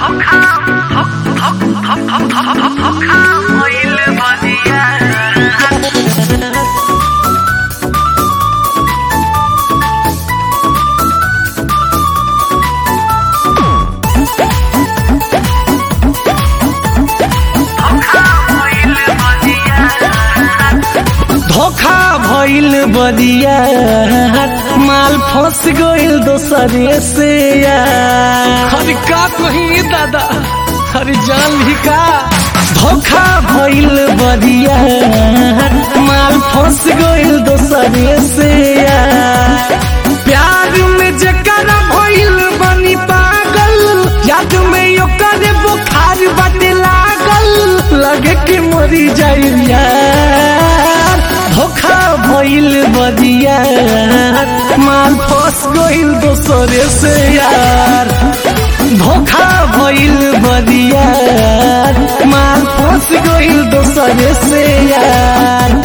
धोखा भइल बदिया माल फंस गइल दोसरे से यार अरे का कही दादा अरे जान ली का धोखा भइल बदिया माल फंस गइल दोसरे से यार प्यार में जकरा भइल बनी पागल याद में ओकर बुखार बाटे लागल लगे कि मरी जाई यार धोखा भइल बदिया माल फंस गइल दोसरे से यार धोखा भइल बदिया माल फंस गइल दोसरे से यार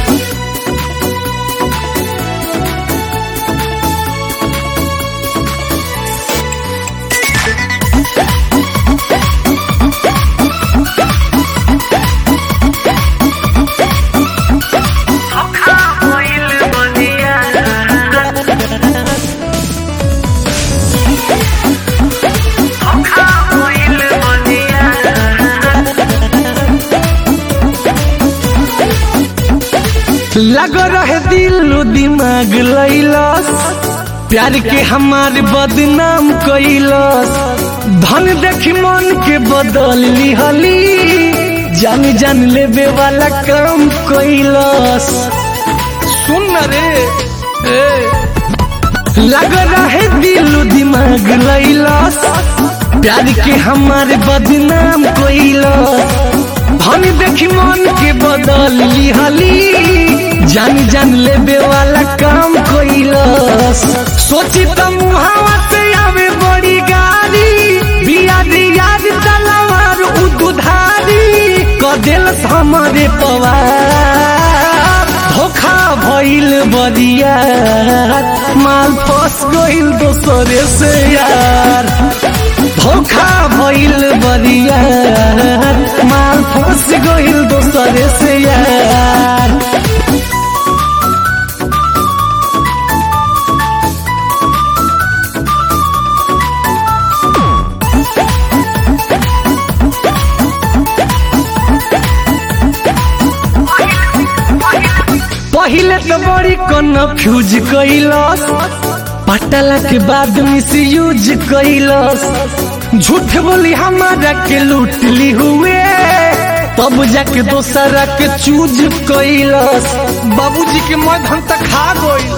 लग रहे दिल दिमाग लैलस प्यार के हमार बदनाम कैलस धन देखी मन के बदल लिहली जान जान लेबे वाला काम कैलस सुन न रे ए लग रहे दिल दिमाग लैलस प्यार के हमार बदनाम कैलस धन देखी मन के बदल लिहली जान जान लेबे वाला काम कैलस सोची त मुहावा से आवे बड़ी गाड़ी बियाद याद तलवार उ दुधारी क देलस हमारे पवार धोखा भइल बदिया माल फंस गइल दोसरे से यार धोखा भइल बदिया माल फंस गइल दोसरे से यार पहिले तो बड़ी कन्फ्यूज कैलस पटला के बाद मिस यूज कैलस झूठ बोली हमारा के लूट ली हुए तब जाके दोसरा के चूज कैलस बाबूजी के मद हम तक खा गई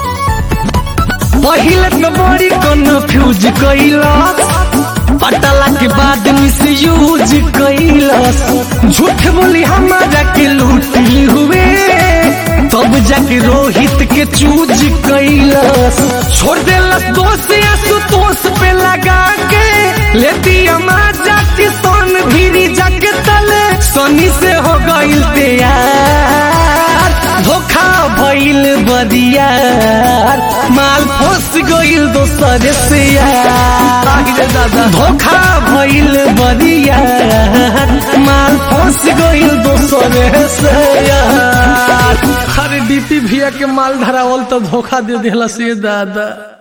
पहिले तो बड़ी कन्फ्यूज कैलस पटला के बाद मिस यूज कैलस झूठ बोली हमारा के लूट ली हुए तब जाके रोहित के चूज कैलस छोड़ देलस दोष आशुतोष पे लगा के लेती अमार जाके सोन भीरी जाके तले सोनी से हो गइल तैयार धोखा भइल बदियार माल फंस गइल दोसरे से यार रे दादा धोखा भइल बदियार माल फंस गइल दोसरे से यार अरे डीपी भैया के माल धरावल तो धोखा दे दिला से दादा